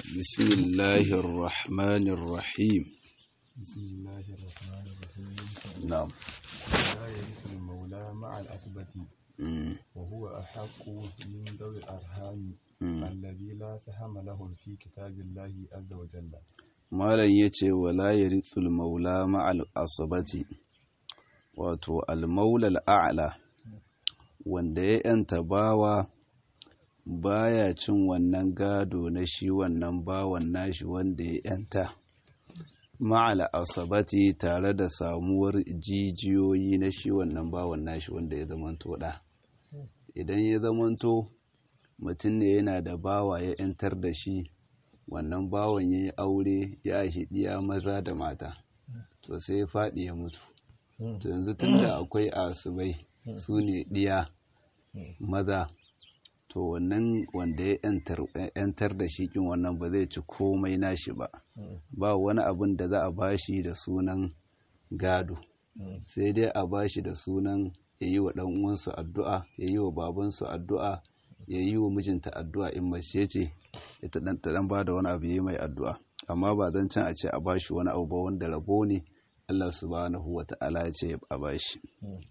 بسم الله الرحمن الرحيم بسم الله الرحمن الرحيم نعم لا يرث المولى مع الأسبة مم. وهو أحق من ذوي الأرحام مم. الذي لا سهم لهم في كتاب الله عز وجل malam ya ce wala ya ritsul maula ma'al asabati wato almaulal a'la wanda ya yanta bawa baya cin wannan gado na shi wannan bawan nashi wanda ya yanta ma'al asabati tare da samuwar jijiyoyi na shi wannan bawan nashi wanda ya zamanto da idan ya zamanto mutum ne yana da bawa ya yantar da shi wannan bawan ya yi aure ya aishi ɗiya maza da mata to sai ya faɗi ya mutu to yanzu tun da akwai asubai su ne ɗiya maza to wannan wanda ya yantar da shi kin wannan ba zai ci komai nashi ba ba wani abin da za a bashi da sunan gado sai dai a bashi da sunan ya yi wa uwansu addu'a ya yi wa babansu addu'a ya yi wa mijinta addu'a in mace ce ita dan ta dan bada wani abu yayi mai addu'a amma ba zan can a ce a bashi wani abu ba wanda rabo ne Allah subhanahu wata'ala ya ce a bashi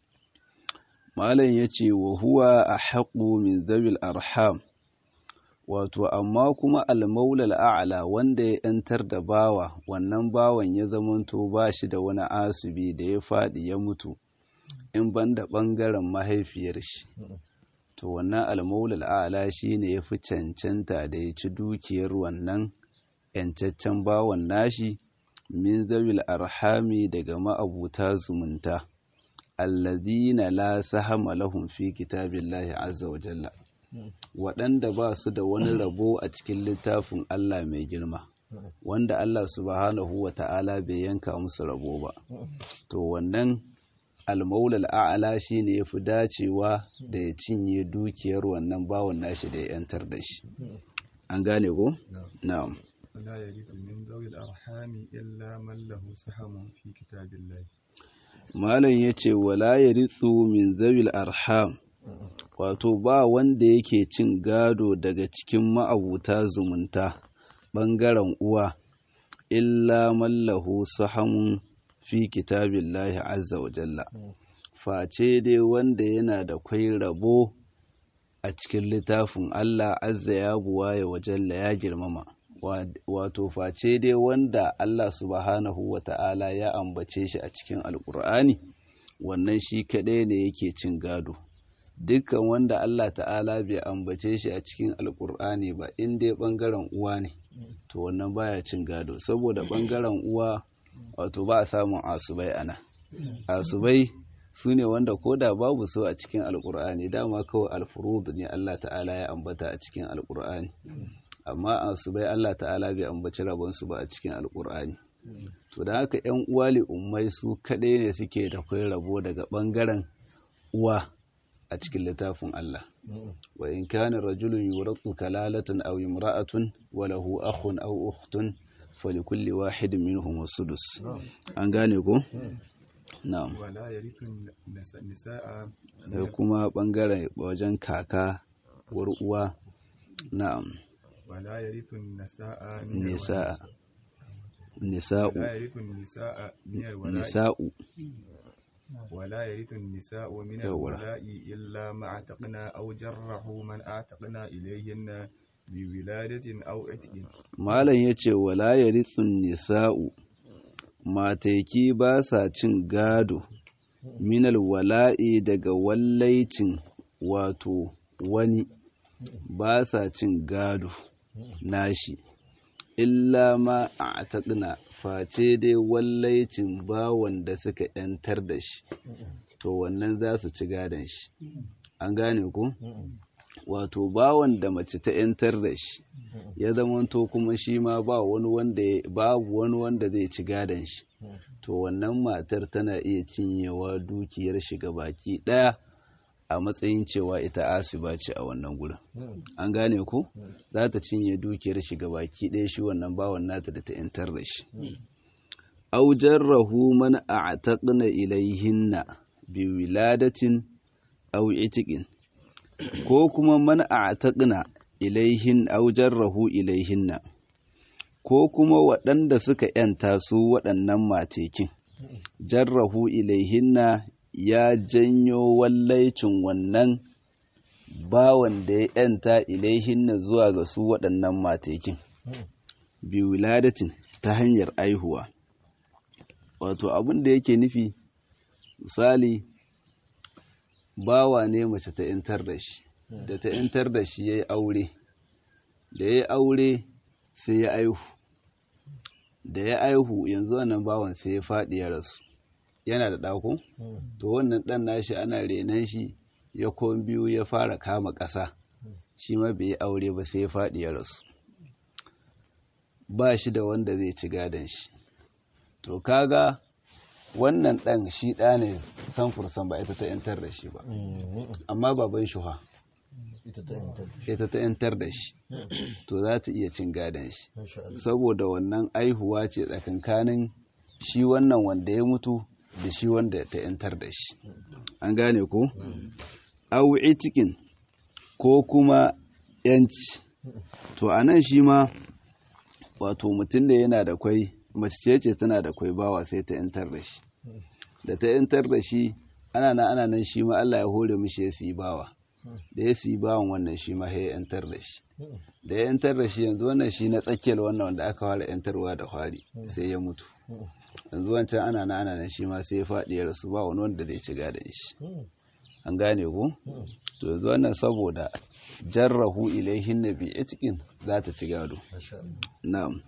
malam yace wa huwa ahqqu min zawil arham wato amma kuma al-maula al-a'la wanda ya yantar da bawa wannan bawan ya zamanto ba shi da wani asibi da ya fadi ya mutu in banda bangaren mahaifiyar shi to wannan almaulal a'la shine yafi cancanta da ya ci dukiyar wannan yancaccen bawan nashi min zawil arhami daga ma'abuta zumunta allazina la sahama lahum fi kitabillahi azza wa jalla waɗanda ba su da wani rabo a cikin littafin Allah mai girma wanda Allah subhanahu wa ta'ala bai yanka musu rabo ba to wannan almaulal a'ala shi ne ya fi dacewa da ya cinye dukiyar wannan bawan nashi da ya yantar da shi an gane ko? na'am ولا يرث من ذوي الأرحام إلا من له سهم في كتاب الله malam ya ce wala ya ritsu min zawil arham wato ba wanda yake cin gado daga cikin ma'abuta zumunta ɓangaren uwa illa mallahu sahamun fi kitabillahi azza wa jalla face dai wanda yana da kwai rabo a cikin littafin Allah azza ya buwaye wa jalla ya girmama wato face dai wanda Allah subhanahu wa ta'ala ya ambace shi a cikin alkur'ani wannan shi kaɗai ne yake cin gado dukkan wanda Allah ta'ala bai ambace shi a cikin alkur'ani ba in dai ɓangaren uwa ne to wannan baya cin gado saboda ɓangaren uwa wato ba a samun asubai ana asubai su ne wanda ko da babu so a cikin alkur'ani dama kawai alfurud ne Allah ta'ala ya ambata a cikin alkur'ani amma asubai Allah ta'ala bai ambaci rabonsu ba a cikin alkur'ani to da haka yan uwa ummai su kaɗai ne suke da kai rabo daga ɓangaren uwa a cikin littafin Allah wa in kana rajulun yurathu kalalatan aw imra'atun wa lahu akhun aw ukhtun falikulli wahidin minhum sudus an gane ko na'am ولا يرث النس- النساء da kuma bangaren wajen kaka war uwa na'am ولا يرث النساء من nisa الولاء. nisa'u ولا يرث النساء من الولاء nisa'u ولا يرث النساء من يولا. الولاء إلا ما اعتقنا أو جره من اعتقنا إليهن بولادة أو عتق malam yace wala yarithun nisa'u mataki ba sa cin gado minal wala'i daga wallaicin wato wani ba sa cin gado nashi illa ma a taɗina face dai wallaicin bawan da suka ‘yantar da shi to wannan za su ci gadon shi an gane ku wato bawan da mace ta ‘yantar da shi ya zamanto kuma shi ma ba wani wanda ya- babu wani wanda zai ci gadon shi to wannan matar tana iya cinyewa dukiyar shi baki ɗaya a matsayin cewa ita asiba ce a wannan gurin an gane ku za ta cinye dukiyar shi baki ɗaya shi wannan bawan nata da ta ‘yantar da shi aw jarrahu man a'taqna ilayhinna bi wiladatin aw itiqin ko kuma man a'taqna ilaihin aw jarrahu ilaihinna ko kuma waɗanda suka ‘yanta su waɗannan matekin, jarrahu ilaihinna ya janyo wallaicin wannan bawan da ya ‘yanta ilaihinna zuwa ga su waɗannan matekin, biwiladatin ta hanyar aihuwa. Wato abin da yake nufi, misali, bawa ne mace ta ‘yantar da shi, da ta ‘yantar da shi ya yi aure, da ya yi aure sai ya aihu. da ya aihu yanzu wannan bawan sai ya faɗi ya rasu yana da ɗako to wannan ɗan nashi ana renon shi ya kon biyu ya fara kama ƙasa shi ma bai yi aure ba sai ya faɗi ya rasu ba shi da wanda zai ci gadon shi to kaga wannan ɗan shi ɗa ne san fursan ba ita ta yantar da shi ba amma baban shuha ita ta yantar da shi to za ta iya cin gadon shi saboda wannan aihuwa ce tsakankanin shi wannan wanda ya mutu da shi wanda ta yantar da shi an gane ko au itikin ko kuma yanci to a nan shi ma wato mutum da yana da kwai mace ce tana da kwai bawa sai ta yantar da shi da ta yantar da shi ana nan ana nan shi ma Allah ya hore mishi ya siyi bawa da ya siyi bawan wannan shi ma ya yantar da shi da ya yantar da shi yanzu wannan shi na tsakiyar wannan wanda aka fara yantarwa da fari sai ya mutu yanzu wancan ana nan ana nan shi ma sai ya faɗi ya rasu ba wani wanda zai ci gadon shi an gane ku to yanzu wannan saboda jarrahu ilaihin nabi cikin za ta ci gado na'am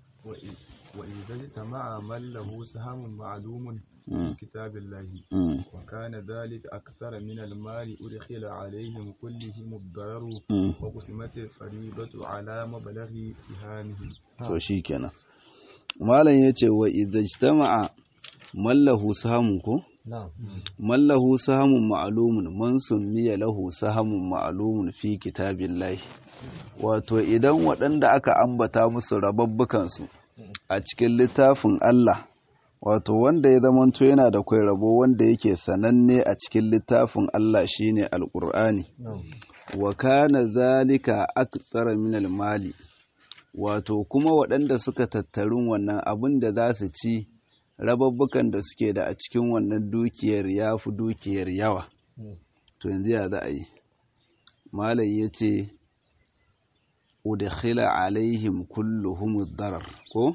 وإذا اجتمع من له سهم معلوم في كتاب الله وكان ذلك أكثر من المال أدخل عليهم كلهم الضرر وقسمت الفريضة على مبلغ سهامهم to shikenan malam yace wa idza ijtama'a mallahu sahamun ko mallahu sahamun ma'lumun man summiya lahu sahamun ma'lumun fi kitabillahi wato idan waɗanda aka ambata musu rababbukan su a cikin littafin Allah wato wanda ya zamanto yana da kwai rabo wanda yake sananne a cikin littafin Allah shine alqur'ani wa kana zalika aktsara min mali wato kuma waɗanda suka tattarun wannan abin da za su ci rababbukan da suke da a cikin wannan dukiyar ya fi dukiyar yawa to yanzu ya za a yi malam ya ce udkhila alaihim kulluhum darar ko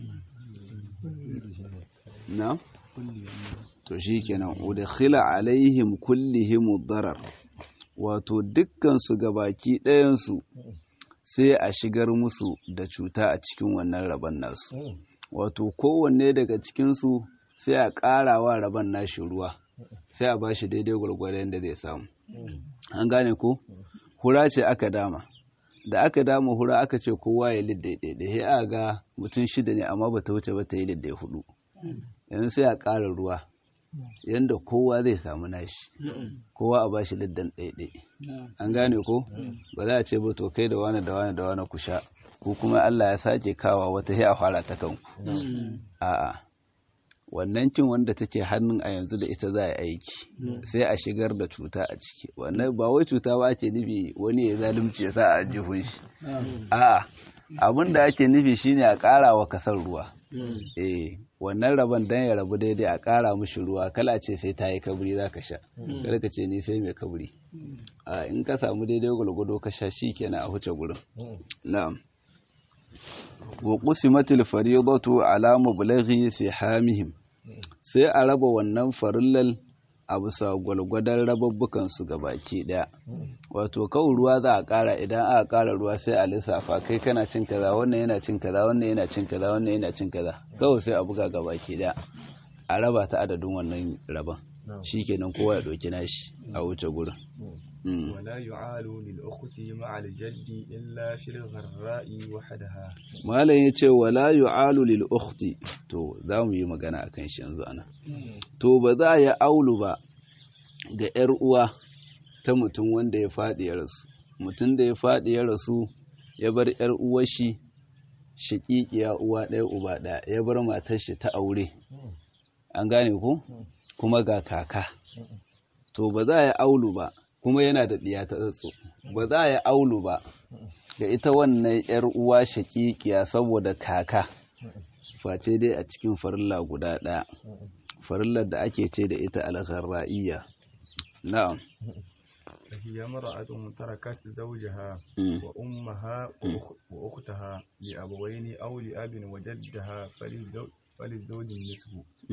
na to shikenan udkhila alaihim kullihim darar wato dukkan su gabaki ɗayan su sai a shigar musu da cuta a cikin wannan rabon nasu wato kowanne daga cikinsu sai a ƙara wa rabon nashi ruwa sai a bashi daidai gwargwadon da zai samu an gane ko hura ce aka dama da aka dama hura aka ce kowa ya lidda ɗaiɗai sai a ga mutum shida ne amma bata wuce ba ta yi lidda hudu yanzu sai a ƙara ruwa yanda kowa zai samu nashi kowa a bashi liddan ɗaiɗai an gane ko ba za a ce ba to kai da wani da wani da wani ku sha ko kuma Allah ya sake kawa wata sai a fara ta kanku a'a wannan cin wanda take hannun a yanzu da ita za a aiki sai a shigar da cuta a ciki wannan ba wai cuta ba ake nufi wani ya zalunci ya sa a jihun shi a'a abin da ake nufi shine a ƙara wa kasar ruwa eh wannan rabon dan ya rabu daidai a ƙara mishi ruwa kala ce sai ta yi kabri za ka sha kada ka ce ni sai mai kabri a in ka samu daidai gwalgwado ka sha shi kenan a huce gurin na'am wa qusimatil fariidatu ala mublaghi sihamihim sai a raba wannan farillal a bisa gwalgwadon rababbukan su baki daya wato kawai ruwa za a kara idan aka kara ruwa sai a lissafa kai kana cin kaza wannan yana cin kaza wannan yana cin kaza wannan yana cin kaza kawai sai a buga baki daya a raba ta adadin wannan raban shikenan kowa ya ɗauki nashi a wuce gurin ولا يعال للأخت مع الجد إلا في الغراء وحدها malam ya ce wala yu'alu lil ukhti to za mu yi magana akan shi yanzu ana to ba za ya aulu ba ga yar uwa ta mutum wanda ya faɗi ya rasu mutum da ya faɗi ya rasu ya bar yar uwar shi shaƙiƙiya uwa ɗaya uba ɗaya ya bar matar shi ta aure an gane ko kuma ga kaka to ba za ya aulu ba kuma yana da ɗiya ta tsatso ba za ya aulu ba ga ita wannan ‘yar uwa shaƙiƙiya saboda kaka face dai a cikin farilla guda ɗaya farillar da ake ce da ita algharra'iyya na'am هي امرأة تركت زوجها وأمها وأختها لأبوين أو لأب وجدها فللزوج النصف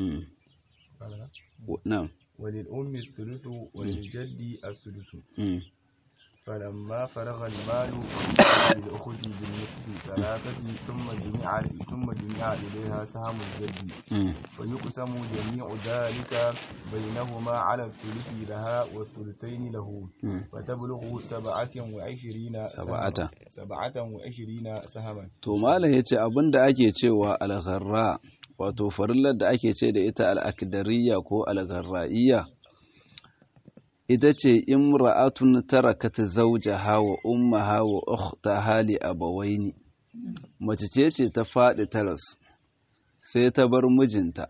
نعم وللأم الثلث وللجد السدس فلما فرغ المال للأخت بالنصف ثلاثة ثم جمع ثم جمع إليها سهم الجد فيقسم جميع ذلك بينهما على الثلث لها والثلثين له فتبلغ سبعة وعشرين سبعة سبعة وعشرين سهما to malam yace abin da ake cewa al-gharra wato farillar da ake ce da ita al-akdariyya ko al-gharra'iyya ita ce imra'atun tarakat zawjaha wa ummaha wa ukhtaha li abawaini mace ce ce ta faɗi taras sai ta bar mijinta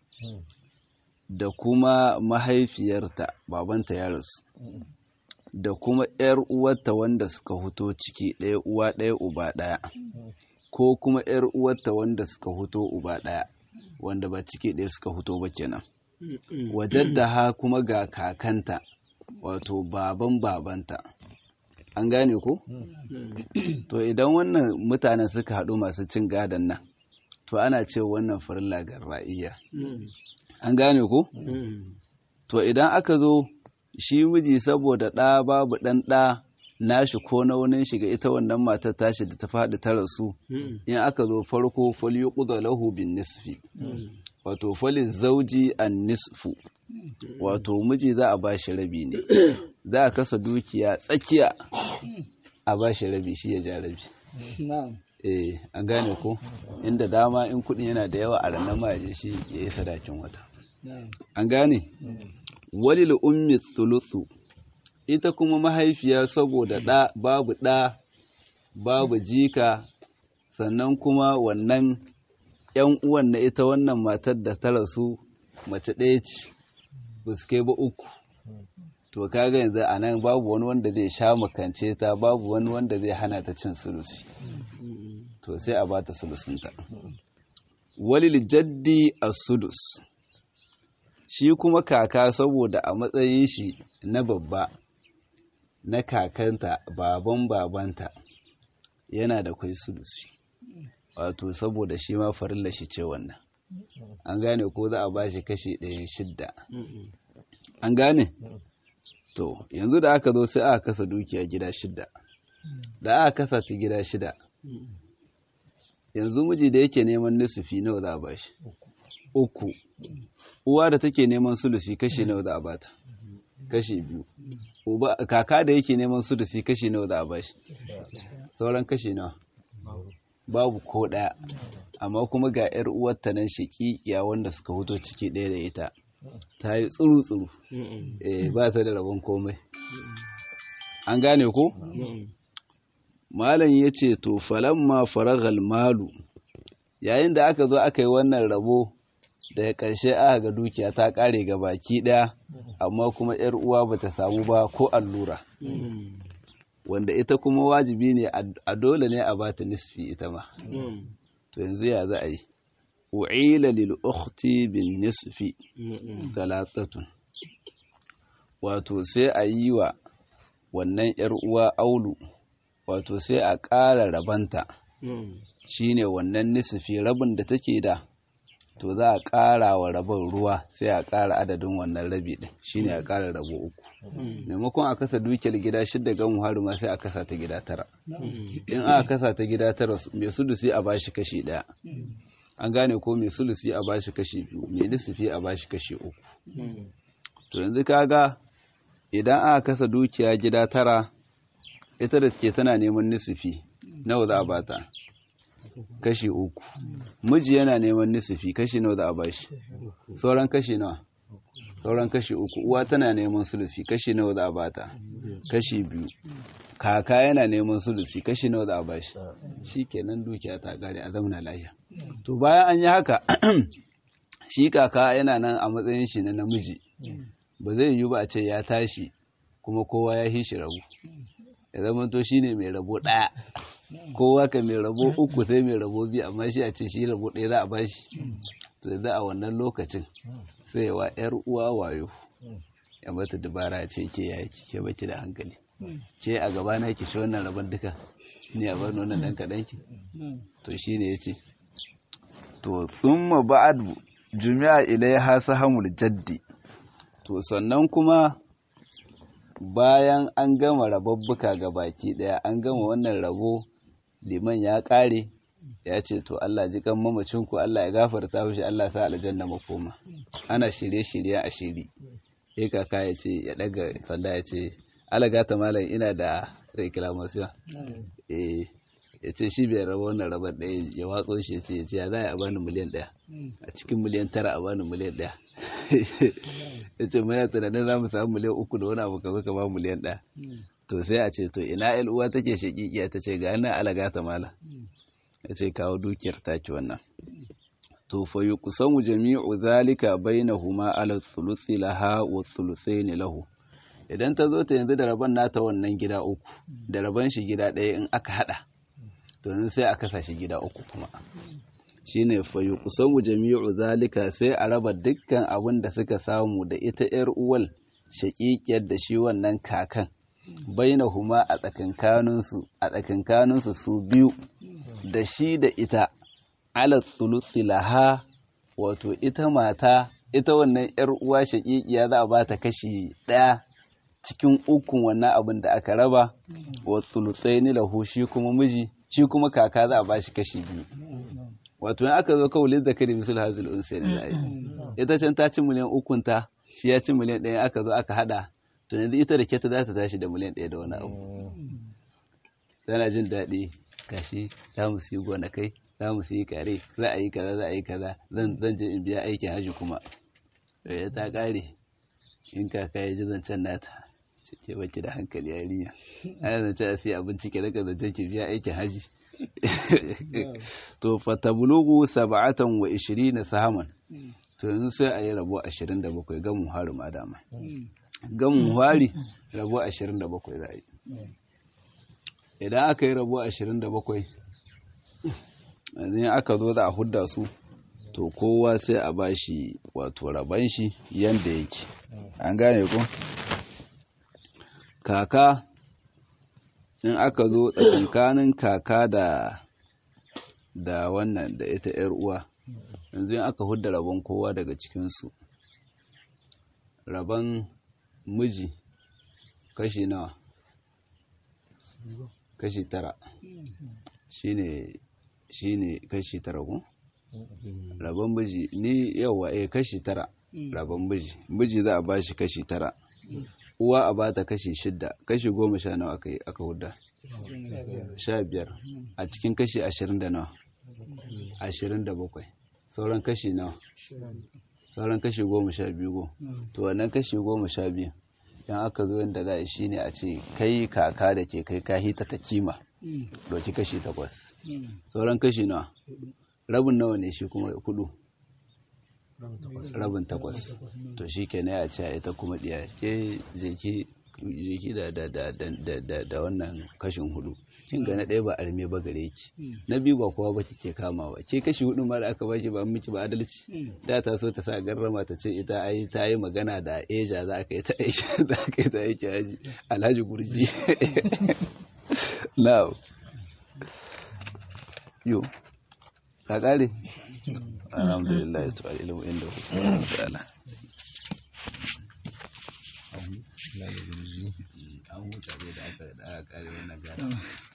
da kuma mahaifiyarta babanta ya rasu da kuma ‘yar uwarta wanda suka huto ciki ɗaya uwa ɗaya uba ɗaya ko kuma ‘yar uwarta wanda suka huto uba ɗaya wanda ba ciki ɗaya suka huto ba kenan wajen da ha kuma ga kakanta wato baban babanta an gane ko? to idan wannan mutanen suka haɗu masu cin gadon nan to ana ce wannan farilla garra'iyya an gane ko? to idan aka zo shi miji saboda ɗa babu ɗan ɗa nashi ko naunin shiga ita wannan matar tashi da ta faɗi ta rasu in aka zo farko fal yuqda lahu bin nisfi wato falin zauji an nisfu wato miji za a bashi rabi ne za a kasa dukiya tsakiya a bashi rabi shi ya ja rabi eh an gane ko inda dama in kudin yana da yawa a ranar maje shi ya yi sadakin wata an gane walil ummi thuluthu ita kuma mahaifiya saboda ɗa babu ɗa babu jika sannan kuma wannan ‘yan uwan na ita wannan matar da ta rasu mace ɗaya ce ba su kai ba uku to kaga yanzu a nan babu wani wanda zai sha makance ta babu wani wanda zai hana ta cin sulusi to sai a bata sulusinta walil jaddi as-sudus shi kuma kaka saboda a matsayin shi na babba na kakanta baban babanta yana da kwai sulusi wato saboda shi ma farilla shi ce wannan an gane ko za a ba shi kashi ɗaya shidda an gane to yanzu da aka zo sai aka kasa dukiya gida shidda da aka kasa ta gida shida yanzu miji da yake neman nisufi nawa za a ba shi uku uwa da take neman sulusi kashi nawa za a bata kashi biyu uba kaka da yake neman sulusi kashi nawa za a ba shi sauran kashi nawa babu ko ɗaya amma kuma ga 'yar uwarta nan shaƙiƙiya wanda suka hoto ciki ɗaya da ita ta yi tsuru-tsuru eh ba ta da rabon komai an gane ko malam ya ce to falamma faragal malu yayin da aka zo aka yi wannan rabo daga ƙarshe aka ga dukiya ta ƙare ga baki ɗaya amma kuma 'yar uwa ba ta samu ba ko allura wanda ita kuma wajibi ne a dole ne a bata nisfi ita ma to yanzu ya za a yi u'ila lil ukhti bin nisfi talatatun wato sai a yi wa wannan yar uwa aulu wato sai a ƙara rabanta shine wannan nisfi rabin da take da to za a ƙara wa rabin ruwa sai a ƙara adadin wannan rabi din shine a ƙara rabo uku maimakon a kasa dukiyar gida shidda gan muharu ma sai a kasa ta gida tara in aka kasa ta gida tara mai sulusi a bashi kashi ɗaya an gane ko mai sulusi a bashi kashi biyu mai lissafi a bashi kashi uku to yanzu kaga idan aka kasa dukiya gida tara ita da ke tana neman nisufi nawa za a bata kashi uku miji yana neman nisufi kashi nawa za a bashi sauran kashi nawa sauran kashi uku uwa tana neman sulusi kashi nawa za a bata kashi biyu kaka yana neman sulusi kashi nawa za a bashi shi kenan dukiya ta kare a zauna lafiya to bayan an yi haka shi kaka yana nan a matsayin shi na namiji ba zai yiwu ba a ce ya tashi kuma kowa ya hishi rabu ya zama to shine mai rabo ɗaya kowa ka mai rabo uku sai mai rabo biyu amma shi a ce shi rabo ɗaya za a bashi to yanzu a wannan lokacin sai wa yar uwa wayo ya mata dabara ce ke ya ke baki da hankali ke a gaba na ki shi wannan rabon duka ni a bani wannan dan kaɗan ki to shine yace to thumma ba'd jumi'a ilaiha sahamul jaddi to sannan kuma bayan an gama rababbuka ga baki daya an gama wannan rabo liman ya kare ya ce to Allah ji kan mamacin ku Allah ya gafarta mishi Allah sa aljanna makoma ana shirye-shirye a shiri sai kaka ya ce ya daga sanda ya ce alaga ta malam ina da reclamation eh ya ce shi bai raba wannan rabar ɗaya ya watso shi ya ce ya ce ya za a bani miliyan ɗaya a cikin miliyan tara a bani miliyan ɗaya ya ce muna tunanin za mu samu miliyan uku da wani abu ka zo ka ba miliyan ɗaya to sai a ce to ina yan uwa take shakikiya ta ce ga nan alaga ta mala ya ce kawo dukiyar taki wannan to fa yuqsamu jami'u zalika bainahuma ala thuluthi laha wa thuluthaini lahu idan ta zo ta yanzu da rabon nata wannan gida uku da rabon shi gida ɗaya in aka hada to yanzu sai a kasa shi gida uku kuma shine fa yuqsamu jami'u zalika sai a raba dukkan abin da suka samu da ita yar uwal shaƙiƙiyar da shi wannan kakan bainahuma a tsakankaninsu a tsakankaninsu su biyu da shi da ita ala thuluthi laha wato ita mata ita wannan yar uwa shaƙiƙiya za a bata kashi ɗaya cikin ukun wannan abin da aka raba wa thuluthaini lahu shi kuma miji shi kuma kaka za a bashi kashi biyu wato in aka zo kawulin zakari misal hazil unsa ne zai ita can ta ci miliyan ukun ta shi ya ci miliyan ɗaya aka zo aka hada to yanzu ita da keta za ta tashi da miliyan ɗaya da wani abu tana jin daɗi gashi za mu siyi gonakai za mu siyi kare za a yi kaza za a yi kaza zan zan je in biya aikin haji kuma eh ta kare in kaka ya ji zancen nata ke baki da hankali yarinya ana zance a siya abinci ke daga zancen ki biya aikin haji to fatabulugu sab'atan wa ishirina sahaman to yanzu sai a yi rabo ashirin da bakwai gamun hari ma dama gamun hari rabo ashirin da bakwai za a yi idan aka yi rabo ashirin da bakwai yanzu aka zo da a hudda su to kowa sai a ba shi wato raban shi yanda yake an gane ko kaka in aka zo tsakankanin kaka da da wannan da ita yar uwa yanzu in aka hudda rabon kowa daga cikinsu rabon miji kashi nawa kashi tara shine shine kashi tara ko rabon miji ni yawa eh kashi tara rabon miji miji za a bashi kashi tara uwa a bata kashi shidda kashi goma sha nawa aka aka hudda sha biyar a cikin kashi ashirin da nawa ashirin da bakwai sauran kashi nawa sauran kashi goma sha biyu go to wannan kashi goma sha biyu dan aka zo yadda za a shi ne a ce kai kaka da ke kai ka hita ta kima doki kashi takwas sauran kashi nawa rabin nawa ne shi kuma kudu rabin takwas to shi ke ya ce ita kuma diya ke jeki da wannan kashin hudu kin ga na ɗaya ba arme ba gare ki na biyu ba kowa ba kike kama ba ke kashi hudu ma da aka baki ba miki ba adalci da ta so ta sa garrama ta ce ita ai ta yi magana da eja za ka yi ta eja za ka yi ta aiki haji alhaji gurji now yo ka kare alhamdulillah to ilmu inda ku ta'ala an huta da aka kare wannan gara